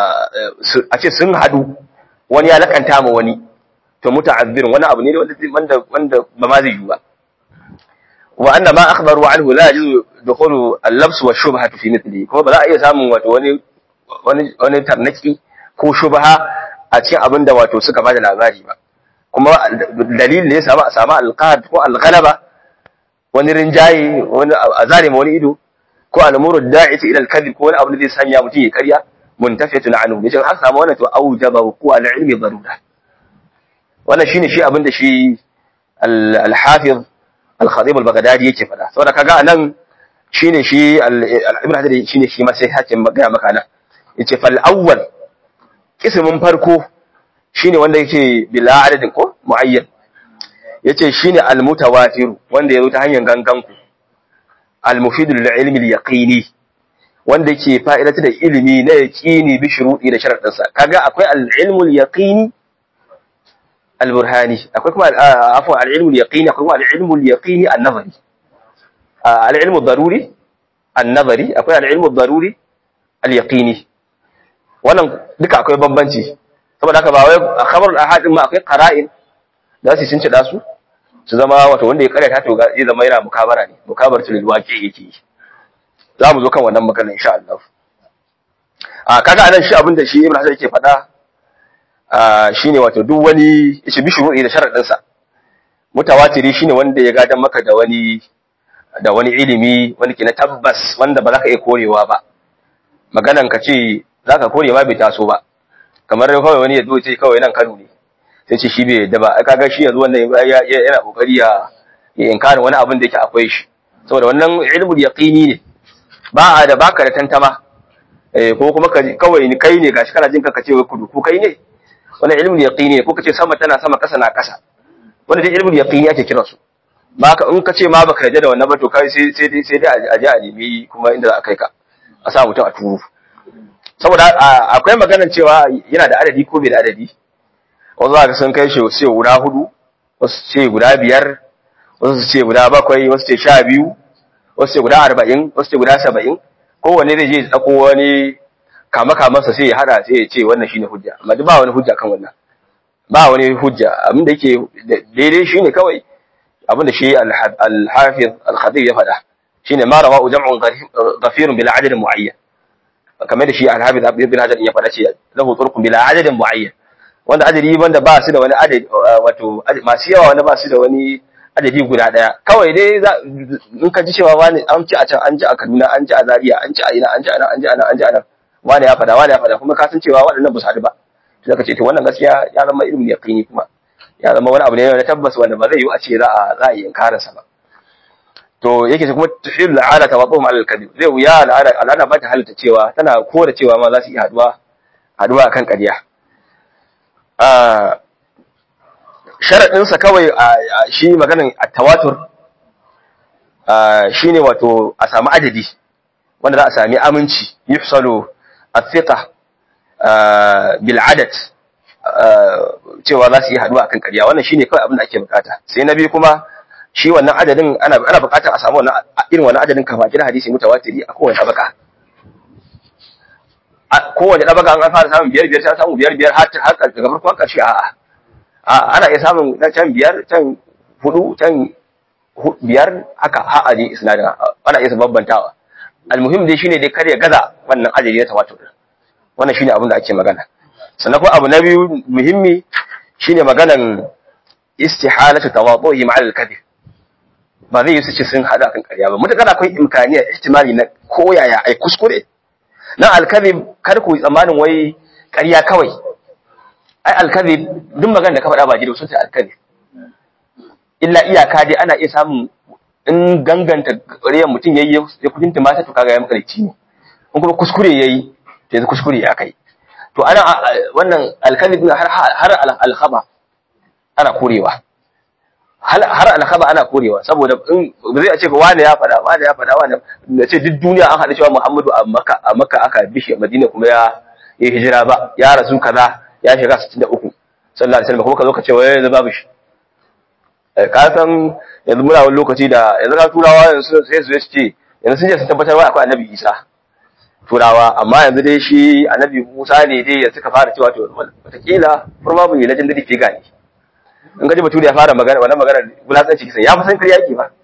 a ce sun hadu wani ya lakanta ma wani to muta'azzirin wani abu ne wanda wanda ba ma zai yi ba wa anna ma akhbaru anhu la yajuzu dukhulu al-labs wa shubha fi mithli kuma ba za a iya samun wato wani wani wani tarnaki ko shubha a cikin abin da wato suka bada labari ba kuma dalilin da ya samu a samu al-qahd ko al-ghalaba wani rinjaye wani azare ma wani ido ko al-umuru da'iti ila al-kadhib ko wani abu da zai sanya mutum ya karya muntafiyatun anhu yace har samu wannan to aujaba ku al-ilmi darura wannan shine shi abin da shi al-hafiz al-khatib al-baghdadi yake fada saboda kaga anan shine shi ibn hajar shine shi ma sai hakin magana maka nan yace fal awwal kismin farko shine wanda yake bila adadin ko muayyan yace shine al-mutawatir wanda yazo ta hanyar gangan ku al-mufid lil ilmi al-yaqini wanda yake fa'idatu da ilimi na yaqini bi shuruɗi da sharadin sa kaga akwai al-ilmu al-yaqini al-burhani akwai kuma afwa al-ilmu al-yaqini akwai kuma al-ilmu al-yaqini an-nazari al-ilmu ad-daruri an-nazari akwai al-ilmu ad-daruri al-yaqini wannan duka akwai bambanci saboda haka ba wai khabar al-ahad ma akwai qara'in da su sun ci da su su zama wato wanda ya karyata to zai zama yana mukabara ne mukabaratu lil waqi yake za mu zo kan wannan magana insha Allah a kaga anan shi abinda shi Ibn Hajar yake faɗa shine wato duk wani yace bi shuru'i da sharadin sa mutawatiri shine wanda ya gadan maka da wani da wani ilimi wani ke na tabbas wanda ba za ka iya korewa ba maganan ka ce za ka kore ma bai taso ba kamar kawai wani ya zo ce kawai nan Kano ne sai ce shi bai yadda ba kaga shi yanzu wannan yana kokari ya ya inkarin wani abin da yake akwai shi saboda wannan ilmul yaqini ne ba a da baka da tantama eh ko kuma kawai ni kai ne gashi kana jin ka ce wai kudu ko kai ne wannan ilmul yaqini ne ko kace sama tana sama kasa na kasa wannan dai ilmul yaqini ake kiran su ba ka in ka ce ma baka yarda da wannan ba to kai sai sai dai sai dai a je a nemi kuma inda za a kai ka a sa mutum a turu saboda akwai maganar cewa yana da adadi ko bai da adadi wasu za ka sun kai shi ce guda hudu wasu ce guda biyar wasu ce guda bakwai wasu ce sha biyu wasu ce guda arba'in wasu ce guda saba'in kowane zai je tsako wani kama kamansa sai ya hada sai ya ce wannan shine hujja amma duk ba wani hujja kan wannan ba wani hujja abin da yake daidai shine kawai abin da shi al-hafiz al-khatib ya faɗa shine ma rawa jam'un ghafirun bil adad muayyan kamar da shi al-hafiz ibn hajar ya faɗa ce lahu turqun bila adadin muayyan wanda adadi wanda ba su da wani adadi wato masu yawa wanda ba su da wani adadi guda daya kawai dai in ka ji cewa wani an ci a can an ji a Kaduna an ji a Zaria an ci a ina an ji a nan an ji a nan an ji a nan wani ya faɗa wani ya faɗa kuma ka san cewa waɗannan ba su haɗu ba to zaka ce to wannan gaskiya ya zama ilmi yaqini kuma ya zama wani abu ne na tabbas wanda ba zai yi a ce za a za a yi inkarinsa ba to yake kuma tuhil la'ala tawadduhum ala al-kadhib zai wuya al'ada al'ada ba ta halitta cewa tana kora cewa ma za su iya haduwa haduwa akan ƙarya a sharadin sa kawai shi maganan at-tawatur shine wato a samu adadi wanda za a sami aminci yufsalu at-thiqa bil adad cewa za su yi haduwa akan ƙarya wannan shine kawai abin da ake bukata sai na biyu kuma shi wannan adadin ana ana buƙatar a samu wannan irin wannan adadin kama kira hadisi mutawatiri a kowace tabaka a kowace tabaka an fara samun biyar biyar sai samu biyar biyar har har daga farkon ƙarshe a'a a ana iya samun na can biyar can hudu can biyar haka har aje isnadin ana iya babbantawa almuhim dai shine dai kar ya gaza wannan adadi na tawatur wannan shine abin da ake magana sannan kuma abu na biyu muhimmi shine maganan istihalatu tawadduhi ma'al kadhib ba zai yi su ce sun haɗu kan ƙarya ba mutakar akwai imkaniya ihtimali na koyaya ai kuskure nan alkazib kar ku tsammanin wai ƙarya kawai ai alkazib duk magana da ka faɗa ba jiro sun ta alkazib illa iyaka dai ana iya samun in ganganta ƙaryar mutum yayi ya kudin tumata to kaga ya makarici ne in kuma kuskure yayi to yanzu kuskure ya kai to ana wannan alkazib har har alkhaba ana korewa har alkhaba ana korewa saboda in ba zai ce ba wani ya faɗa wani ya faɗa wani da ce duk duniya an haɗa cewa Muhammadu a Makka a Makka aka bi shi a Madina kuma ya yi hijira ba ya rasu kaza ya shiga 63 sallallahu alaihi wasallam kuma ka zo ka ce wai yanzu babu shi ka san yanzu muna wani lokaci da yanzu ka turawa yanzu sai su ce yanzu sun je sun tabbatar wai akwai Annabi Isa turawa amma yanzu dai shi Annabi Musa ne dai ya suka fara cewa to wataƙila probably legendary figure ne in gaji bature ya fara magana wannan magana bulatsanci kisan ya fi san kariya ke ba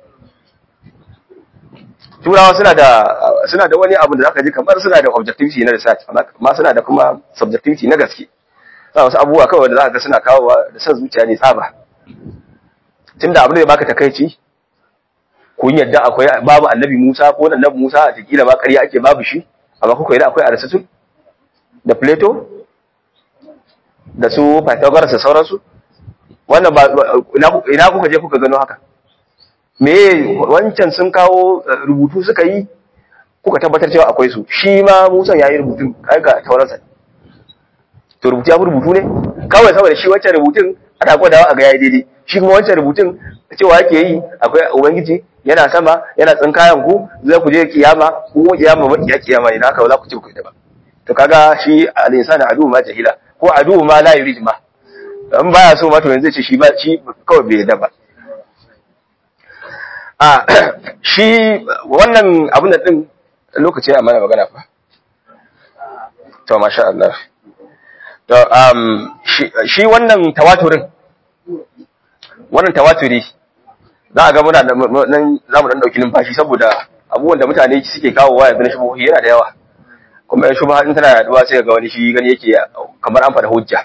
turawa suna da suna da wani abu da zaka ji kamar suna da objectivity na research amma suna da kuma subjectivity na gaske za wasu abubuwa kawai da zaka ga suna kawo da san zuciya ne tsaba tunda abin da ya baka takaici kun yadda akwai babu annabi Musa ko annabi Musa a tikila ba ƙarya ake babu shi amma kuka yadda akwai Aristotle da Plato da su Pythagoras da sauransu wannan ba ina kuka je kuka gano haka me wancan sun kawo rubutu suka yi kuka tabbatar cewa akwai su shi ma Musa yayi rubutun kai ga tauransa to rubutu ya rubutu ne kawai saboda shi wancan rubutun ana gwadawa a ga yayi daidai shi kuma wancan rubutun cewa yake yi akwai ubangiji yana sama yana tsinkayan ku zai ku je kiyama ko kiyama ba kiya kiyama ne haka ba za ku ci ku da ba to kaga shi al-insanu adu ma jahila ko adu ma la yurid ma in baya so ma to yanzu ce shi ba shi kawai bai yadda ba a shi wannan abin da din lokaci a mana magana fa to masha Allah to um shi wannan tawaturin wannan tawaturi za a ga muna da nan za mu dan dauki numfashi saboda abubuwan da mutane suke kawo wa yanzu na shubuhi yana da yawa kuma yan shubha in tana yaduwa sai ga wani shi gani yake kamar an faɗa hujja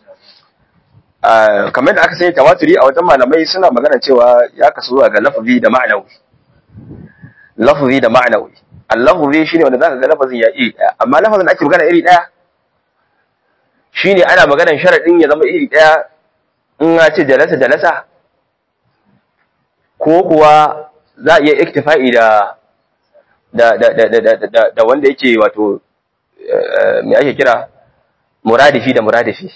kamar da aka sani tawaturi a wajen malamai suna magana cewa ya kasu zuwa ga lafazi da ma'anawi lafazi da ma'anawi al-lafzi shine wanda zaka ga lafazin ya iri daya amma lafazin da ake magana iri daya shine ana maganar sharadin ya zama iri daya in ya ce jalasa jalasa ko kuwa za a iya iktifa'i da da da da da da wanda yake wato me ake kira muradifi da muradifi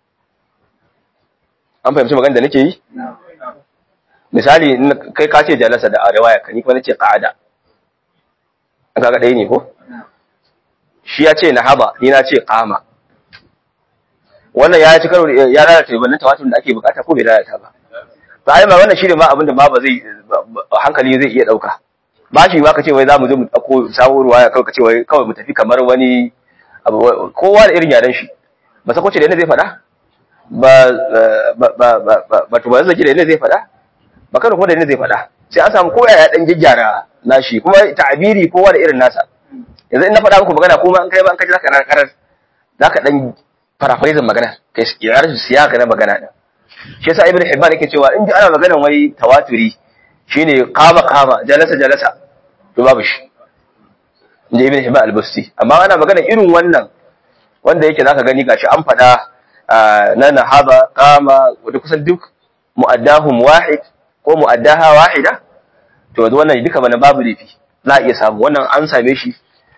an fahimci magana da nake yi misali kai ka ce jalasa da riwaya ka ni kuma nace qa'ada an kaga ɗaya ne ko shi ya ce nahaba ni na ce qama wannan ya ci karo ya lalata wannan tawatur da ake bukata ko bai lalata ba to ai ma wannan shine ma abin da ma ba zai hankali zai iya dauka ba shi ba ka ce wai za mu je mu dauko sabuwar ruwaya kawai ka ce wai kawai mu tafi kamar wani kowa da irin yaran shi ba sako ce da yana zai faɗa ba ba ba ba ba to ba zai da yana zai faɗa ba kada ko da yana zai faɗa sai an samu koya ya dan gyaggyara nashi kuma ta'abiri kowa da irin nasa yanzu in na faɗa muku magana kuma in kai ba in kaji zaka ran karar zaka dan paraphrasing magana kai ya rashin siyaka na magana din shi yasa ibnu hibban yake cewa in ji ana maganan wai tawaturi shine qama qama jalasa jalasa to babu shi inji ibnu hibban al-busti amma ana magana irin wannan wanda yake zaka gani gashi an faɗa na nahaba qama wanda kusan duk mu'addahum wahid ko mu'addaha wahida to yanzu wannan duka bana babu lifi za a iya samu wannan an same shi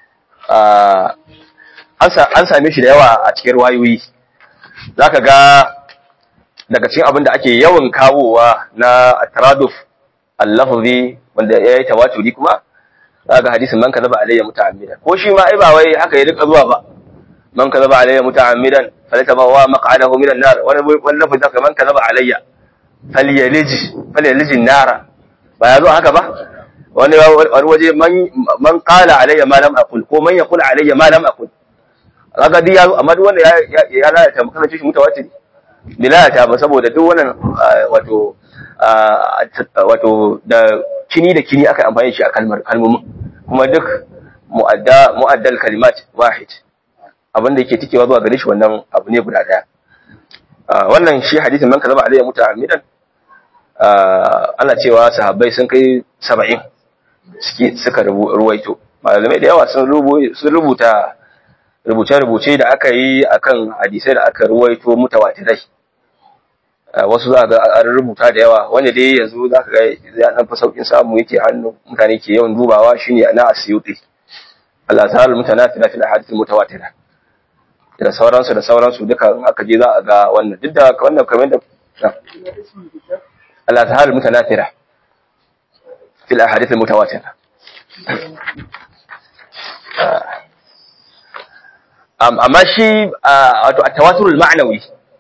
an same shi da yawa a cikin wayoyi za ka ga daga cikin abin da ake yawan kawowa na taraduf allafazi wanda ya yi tawaturi kuma za ga hadisin man kaza ba alayya muta'ammidan ko shi ma ai ba wai haka ya rika zuwa ba man kaza ba alayya muta'ammidan falata ba wa maq'adahu minan nar wani wani lafazi haka man kaza ba alayya falyaliji falyaliji nara ba ya zo haka ba wani wani waje man qala alayya ma lam aqul ko man yaqul alayya ma lam aqul kaga duk yazo amma duk wanda ya ya lalata makasance shi mutawatir bi lalata ba saboda duk wannan wato wato da kini da kini aka amfani shi a kalmar kalmomin kuma duk mu'adda mu'addal kalimat wahid abin da yake tikewa zuwa gare shi wannan abu ne guda daya wannan shi hadisin man kalama alayya muta'ammidan ana cewa sahabbai sun kai saba'in suka ruwaito malamai da yawa sun rubuta rubuce-rubuce da aka yi akan hadisai da aka ruwaito mutawatirai wasu za ga an rubuta da yawa wanda dai yanzu za ka ga ya dan fa saukin samu yake hannu mutane ke yawan dubawa shine na asyuti Allah ta'ala mutanafila fil ahadith mutawatira da sauransu da sauransu duka in aka je za a ga wannan duk da wannan kamar da Allah ta'ala mutanafira fil ahadith mutawatira amma shi wato at-tawaturul ma'nawi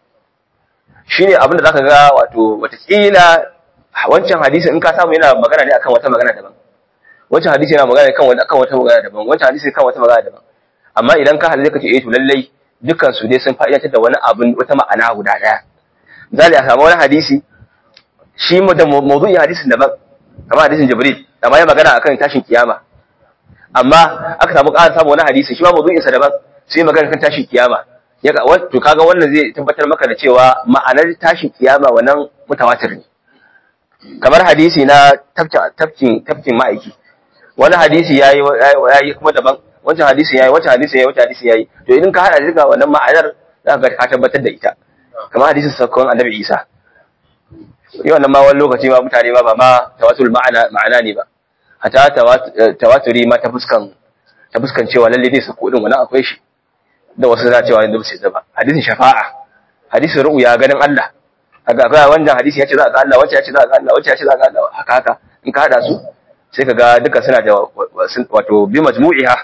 shine abinda zaka ga wato watakila wancan hadisi in ka samu yana magana ne akan wata magana daban wancan hadisi yana magana kan akan wata magana daban wancan hadisi kan wata magana daban amma idan ka halalle kace eh to lallai dukkan su dai sun fa'idatar da wani abin wata ma'ana guda daya zali a samu wani hadisi shi mu da mawdu'in hadisin daban kamar hadisin jibril amma ya magana akan tashin kiyama amma aka samu ƙara samu wani hadisi shi ma mawdu'in sa daban sai magana kan tashin kiyama ya ga to kaga wannan zai tabbatar maka da cewa ma'anar tashin kiyama wannan mutawatir ne kamar hadisi na tafkin tafkin ma'aiki wani hadisi yayi yayi kuma daban wancan hadisi yayi wancan hadisi yayi wancan hadisi yayi to idan ka hada duka wannan ma'anar za ka ka tabbatar da ita kamar hadisin sakon annabi Isa yau nan ma wani lokaci ma mutane ba ba ma tawatul ma'ana ma'ana ne ba hata tawaturi ma ta fuskan ta fuskan cewa lalle zai sako din wannan akwai shi da wasu za cewa yanzu sai zaba hadisin shafa'a hadisin ru'ya ganin Allah haka akwai wannan hadisi ya ce za ka Allah wacce ya ce za ka Allah wacce ya ce za ka Allah haka haka in ka hada su sai ka ga duka suna da wato bi majmu'iha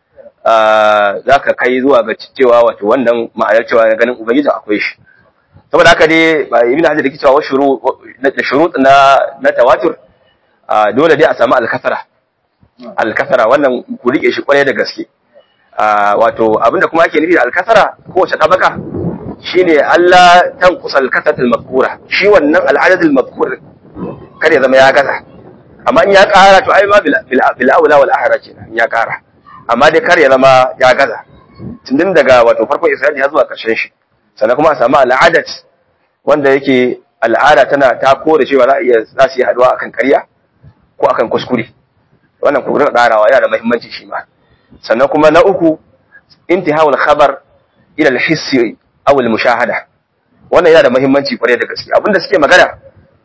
za ka kai zuwa ga cewa wato wannan ma'anar cewa ganin ubangiji akwai shi saboda haka dai ibn hajar yake cewa shuru da shurut na na tawatur dole dai a samu al-kasara al-kasara wannan ku rike shi kwarai da gaske wato abinda kuma ake nufi da al-kasara kowace tabaka shine Allah tanqusa al-kasat al-mazkura shi wannan al-adad al-mazkur kar ya zama ya gaza amma in ya kara to ai ma bil aula wal ahra kenan ya kara amma dai kar ya zama ya gaza tun daga wato farkon isra'ili har zuwa karshen shi sannan kuma a samu al'adat wanda yake al'ada tana ta kore cewa za iya za su yi haduwa akan ƙarya ko akan kuskure wannan ku rika ƙarawa yana da muhimmanci shi ma sannan kuma na uku intihawul khabar ila al-hissi aw al-mushahada wannan yana da muhimmanci kwarai da gaske abinda suke magana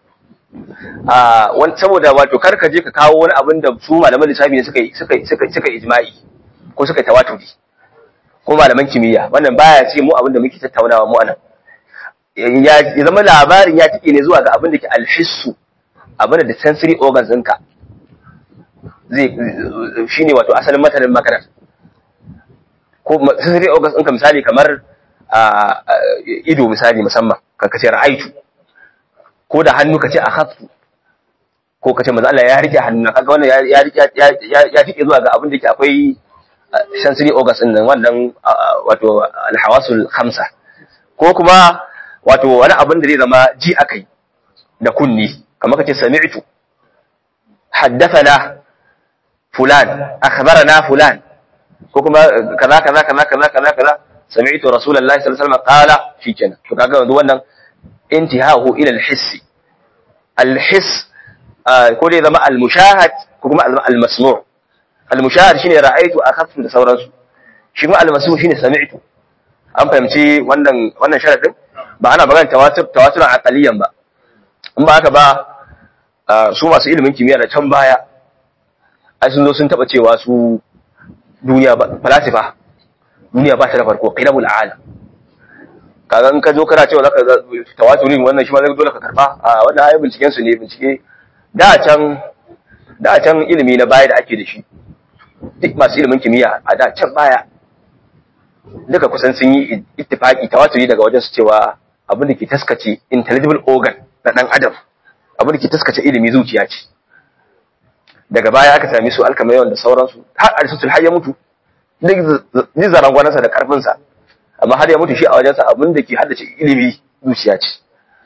a wani saboda wato kar ka je ka kawo wani abin da su malaman lissafi ne suka suka suka suka ijma'i ko suka tawaturi ko malaman kimiyya wannan baya ce mu abin da muke tattaunawa mu anan ya zama labarin ya tike ne zuwa ga abin da ke alhissu abin da sensory organs ɗinka zai shine wato asalin matanin makarar ko sensory organs ɗinka misali kamar ido misali musamman ka kace ra'aitu ko da hannu kace akhadtu ko kace manzo Allah ya rike hannu kaga wannan ya rike ya tike zuwa ga abin da ke akwai sensory organs din nan wannan wato alhawasul khamsa ko kuma wato wani abin da zai zama ji akai da kunni kamar kace sami'tu haddathana fulan akhbarana fulan ko kuma kaza kaza kaza kaza kaza kaza sami'tu rasulullahi sallallahu alaihi wasallam qala shikenan to kaga yanzu wannan intihahu ila al-hiss al-hiss ko dai zama al-mushahad ko kuma al-masmu' al-mushahad shine ra'aytu akhaftu da sauransu shi kuma al-masmu' shine sami'tu an fahimci wannan wannan sharadin ba ana magana tawatur tawaturan aqaliyan ba in ba haka ba su masu ilimin kimiyya da can baya ai sun zo sun taba cewa su duniya ba falasifa duniya ba ta da farko qilabul alam kaga in ka zo kana cewa zaka tawaturin wannan shi ma zai dole ka karba a wannan ayi binciken su ne bincike da can da can ilimi na baya da ake da shi duk masu ilimin kimiyya a da can baya duka kusan sun yi ittifaki tawaturi daga wajen su cewa abin da ke taskace intelligible organ na dan adam abin da ke taskace ilimi zuciya ce daga baya aka sami su alkamayon da sauransu har aristotle har ya mutu duk zarangwanansa da karfinsa amma har ya mutu shi a wajensa abin da ke haddace ilimi zuciya ce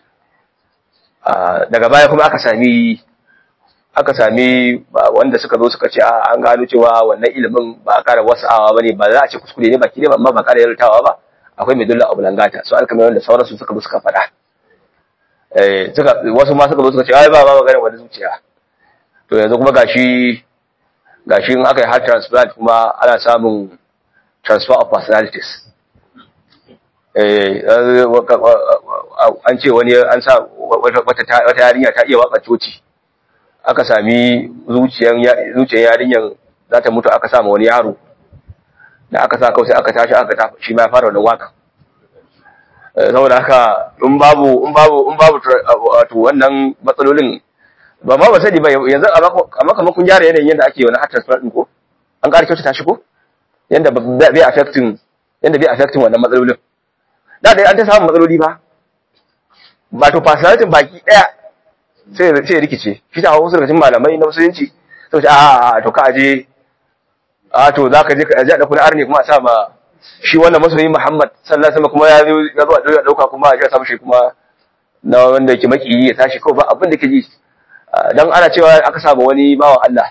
daga baya kuma aka sami aka sami wanda suka zo suka ce an gano cewa wannan ilimin ba a ƙara wasa'awa ba ne ba za a ce kuskure ne baki ne amma ba ƙara yartawa ba akwai mai dulla abu langata su alkamayon da sauransu suka zo suka faɗa wasu ma suka zo suka ce ai ba ba maganin wani zuciya to yanzu kuma gashi gashi in aka yi heart transplant kuma ana samun transfer of personalities an ce wani an sa wata yarinya ta iya waka coci aka sami zuciyan yarinyar za ta mutu aka sama wani yaro da aka sa kawai sai aka tashi aka tafi shi ma ya fara wannan waka saboda haka in babu in babu in babu wato wannan matsalolin ba ma ba sani ba yanzu amma kamar kun gyara yanayin yadda ake wani heart transplant din ko an ƙara kyautata shi ko yanda bai affecting yanda bai affecting wannan matsalolin da dai an ta samu matsaloli ba ba to personality baki daya sai sai rikice shi ta wasu daga cikin malamai na musulunci sai ce a a to ka aje a to zaka je ka aje da kuna arne kuma a sa ma shi wannan masoyi Muhammad sallallahu alaihi wasallam kuma ya zo ya zo a dauka kuma a samu shi kuma na wanda yake makiyi ya tashi kawai ba abin da ke ji dan ana cewa aka saba wani bawan Allah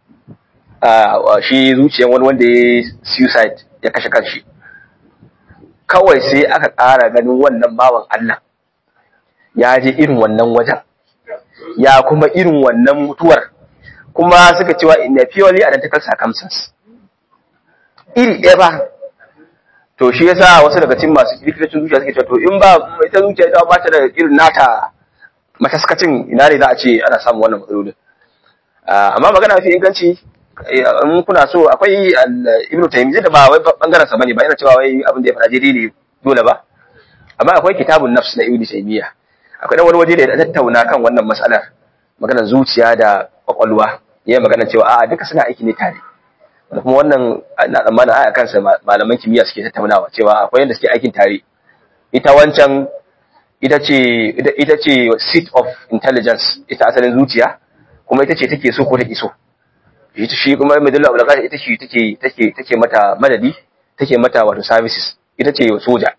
shi zuciyan wani wanda ya suicide ya kashe kanshi kawai sai aka ƙara ganin wannan bawan Allah ya je irin wannan wajen ya kuma irin wannan mutuwar kuma suka cewa in a purely identical circumstance iri ɗaya ba to shi yasa wasu daga cikin masu likitocin zuciya suke cewa to in ba ita zuciya ita ba ta da irin nata mataskacin ina ne za a ce ana samun wannan matsalolin amma magana mafi inganci in kuna so akwai ibn taymiyyah da ba wai bangaren sa bane ba yana cewa wai abin da ya faɗa daidai ne dole ba amma akwai kitabun nafs na ibn taymiyyah akwai dan wani waje da ya tattauna kan wannan mas'alar maganar zuciya da kwakwalwa yayin magana cewa a'a duka suna aiki ne tare da kuma wannan na tsammanin aya kansa malaman kimiyya suke tattaunawa cewa akwai yadda suke aikin tare ita wancan ita ce ita ce seat of intelligence ita asalin zuciya kuma ita ce take so ko take so ita shi kuma medulla oblongata ita ce take take take mata madadi take mata wato services ita ce soja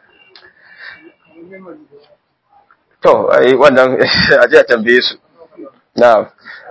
to ai wannan a ji a tambaye su na'am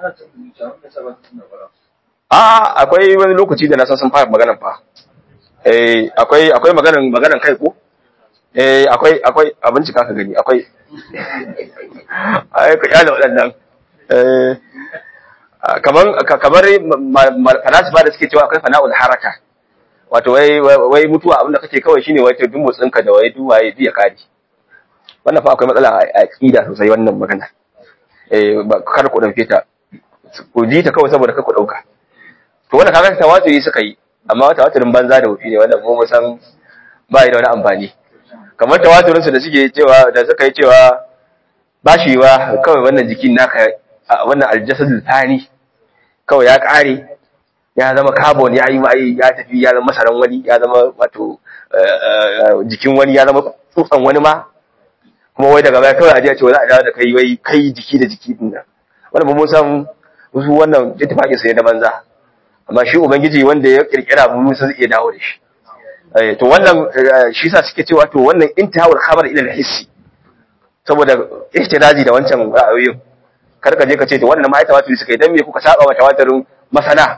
a akwai wani lokaci da na san sun fara maganan fa eh akwai akwai maganan maganan kai ko eh akwai akwai abinci ka gani akwai ai ka yana waɗannan eh kaman kamar falasifa da suke cewa akwai fana'ul haraka wato wai wai mutuwa abinda kake kawai shine wai to duk motsinka da wai duk waye biya kadi wannan fa akwai matsala a aqida sosai wannan magana eh kar ku dauke ta ku ji ta kawai saboda kar ku dauka to wannan kaga tawaturi suka yi amma tawaturin banza da wufi ne wannan mu mu san ba da wani amfani kamar tawaturin su da suke cewa da suka yi cewa bashiwa kawai wannan jikin naka wannan aljasadul thani kawai ya kare ya zama carbon ya yi mai ya tafi ya zama masaran wani ya zama wato jikin wani ya zama tsutsan wani ma kuma wai daga baya kawai a je ce za a dawo da kai wai kai jiki da jiki din nan wannan mun san wasu wannan ittifaqin sai da banza amma shi ubangiji wanda ya kirkira mu sun iya dawo da shi to wannan shi sa suke cewa to wannan intihawul khabar ila al-hissi saboda ihtirazi da wancan ra'ayoyin kar ka je ka ce to wannan ma ai tawaturi suka yi dan me kuka saba wa tawaturin masana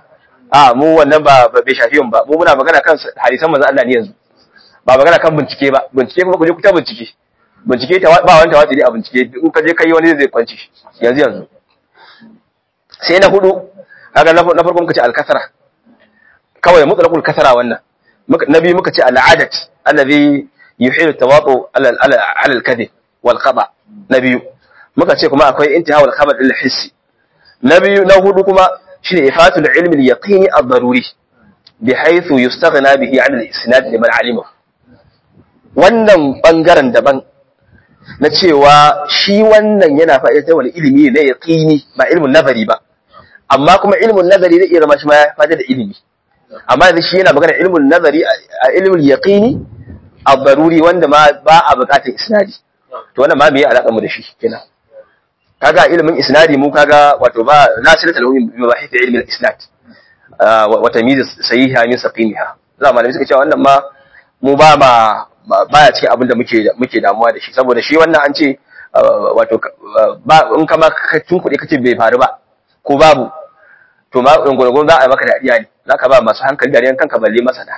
a mu wannan ba ba bai shafi mu ba mu muna magana kan hadisan manzo Allah ne yanzu ba magana kan bincike ba bincike kuma ku je ku ta bincike bincike ta ba wani tawatiri a bincike in ka je kai wani zai kwanci yanzu yanzu sai na hudu kaga na na farko muka ce al-kasra kawai mutlaqul kasra wannan muka nabi muka ce al-adat alladhi yuhilu tawatu ala ala ala al-kadhib wal khata nabi muka ce kuma akwai intiha wal khabar lil hissi nabi na hudu kuma shine ifatul ilmi al-yaqini ad-daruri bihaythu yustaghna bihi 'an al-isnad liman 'alimahu wannan bangaren daban na cewa shi wannan yana fa'idatar wani ilimi ne ya ƙini ba ilimin nazari ba amma kuma ilimin nazari zai iya zama shi ma ya fada da ilimi amma yanzu shi yana magana ilimin nazari a ilimin yaƙini a baruri wanda ma ba a buƙatar isnadi to wannan ma me ya alaƙa mu da shi kenan kaga ilimin isnadi mu kaga wato ba nasir talawin bi mabahith ilmin isnad wa tamyiz sahiha min saqimiha za malami suka cewa wannan ma mu ba ma baya cikin abin da muke muke damuwa da shi saboda shi wannan an ce wato ba in kama ka tunkuɗe kace bai faru ba ko babu to ma gurgurgun za a maka dariya ne zaka ba masu hankali dariyan kanka balle masana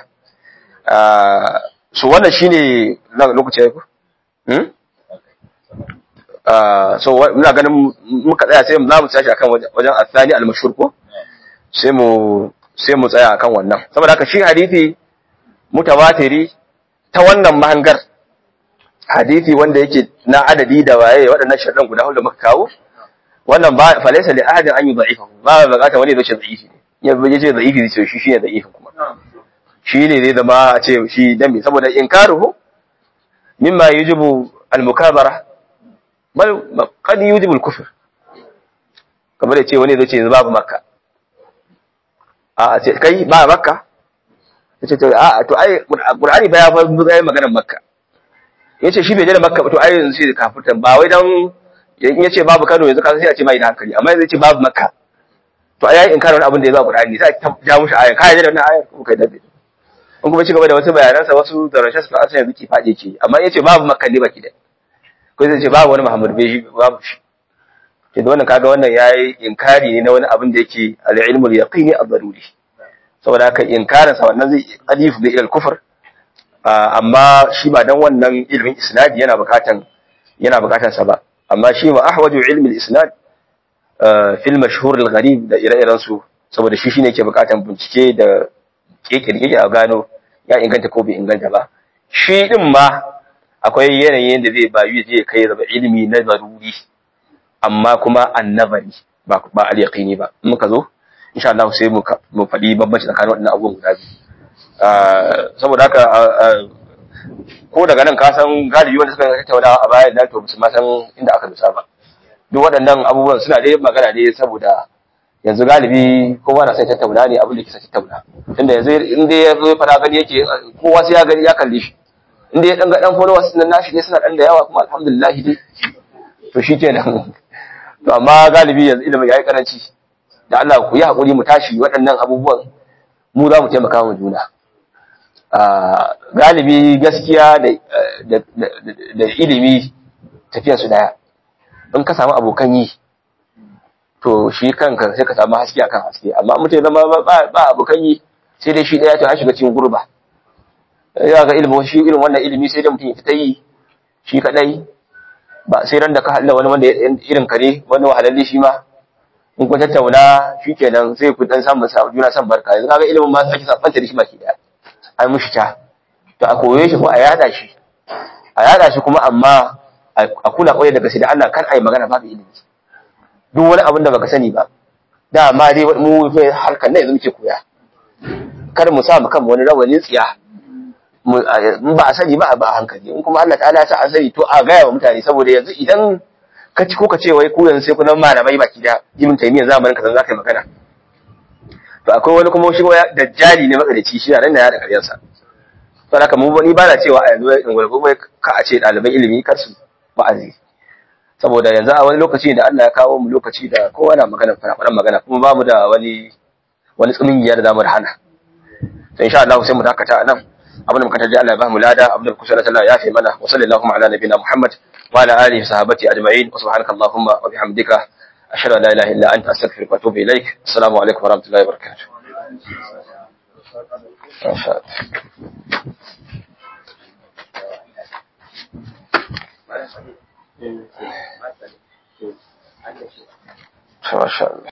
so wannan shine lokacin ku hmm so muna ganin muka tsaya sai za mu tashi akan wajen asani al-mashhur ko sai mu sai mu tsaya akan wannan saboda haka shi hadisi mutawatiri ta wannan mahangar hadisi wanda yake na adadi da waye waɗannan sharɗan guda hudu muka kawo wannan ba falaisa li ahadin an yi da'ifa ba ba bukata wani zai ce da'ifi ne ya ya ce da'ifi zai ce shi shine da'ifin kuma shi ne zai zama a ce shi dan me saboda inkaruhu mimma yujibu al-mukabara bal qad yujibu al-kufr kamar ya ce wani zai ce babu makka a ce kai ba makka yace to a to ai qur'ani ba ya fa zai maganar makka yace shi bai je da makka ba to ai yanzu sai kafirtan ba wai dan in yace babu Kano yanzu ka sai a ce mai da hankali amma yanzu yace babu makka to ai yayi inkarin abin da ya zo qur'ani sai ta ja mushi aya kai da wannan ayar kuma kai da in kuma ci gaba da wasu bayanansa wasu da rashin su asan yanzu ki fade ke amma yace babu makka ne baki da ko zai ce babu wani muhammad bai shi babu shi ke da wannan kaga wannan yayi inkari ne na wani abin da yake al-ilmul yaqini ad-daruri saboda haka inkarin sa wannan zai alif da ilal kufur amma shi ba dan wannan ilmin isnad yana bukatan yana bukatan sa ba amma shi ma ahwaju ilmi al-isnad fil mashhur al-gharib da ire-iren su saboda shi shine yake bukatan bincike da kekirkeke a gano ya inganta ko bai inganta ba shi din ma akwai yanayin da zai bayu zai kai zaba ilimi na zaruri amma kuma annabari ba ba al-yaqini ba in muka zo insha Allah sai mu mu faɗi bambanci tsakanin waɗannan abubuwan guda biyu saboda haka ko daga nan ka san galibi wanda suka tattauna a bayan nan to ma san inda aka dusa ba duk waɗannan abubuwan suna dai magana ne saboda yanzu galibi kowa na sai tattauna ne abin da ke sa tattauna tunda yanzu in dai ya zo fara gani yake kowa sai ya gani ya kalle shi in dai ya dan ga dan followers nan nashi ne suna dan da yawa kuma alhamdulillah dai to shi kenan to amma galibi yanzu ilimin yayi karanci da Allah ku yi haƙuri mu tashi waɗannan abubuwan mu za mu taimaka wa juna. Galibi gaskiya da ilimi tafiyansu daya, in ka samu abokan yi, to shi kanka sai ka samu haske akan haske, amma mutum zama ba abokan yi sai dai shi ɗaya to an shiga cikin gurba. Ya ga ilimin shi irin wannan ilimi sai dai mutum ya fita yi shi kaɗai, ba sai ran da ka haɗa wani wanda irin ka ne wani wahalalle shi ma in ku tattauna shi kenan sai ku dan samu juna san barka yanzu kaga ilimin ma ake sabanta da shi baki daya ai mushi ta to a koye shi ko a yada shi a yada shi kuma amma a kula kwaye daga sai da Allah kar ai magana babu ilimi duk wani abin da baka sani ba da ma dai mu harkar nan yanzu muke koya kar mu sa mu kan wani rawanin tsiya in ba a sani ba a hankali in kuma Allah ta'ala ya sa an sani to a gaya wa mutane saboda yanzu idan ka ci ko ka ce wai ku yanzu sai ku nan malamai baki da ibn taymiya zamanin ka za ka yi magana to akwai wani kuma shi waya dajjali ne makarici shi nan da ya da karyar sa to haka mu ni ba na cewa a yanzu in gurbu mai ka a ce ɗaliban ilimi kar su wa'azi saboda yanzu a wani lokaci da Allah ya kawo mu lokaci da kowa na magana fara magana kuma ba mu da wani wani tsumingiya da zamu da hana to insha Allah sai mu dakata a nan abin da muka tarji Allah ya ba mu lada abin da kusa Allah ya fi mana wa sallallahu ala nabiyina Muhammad وعلى آله وصحبه أجمعين وسبحانك اللهم وبحمدك أشهد أن لا إله إلا أنت أستغفرك وأتوب إليك السلام عليكم ورحمة الله وبركاته Masha Allah. Masha Allah.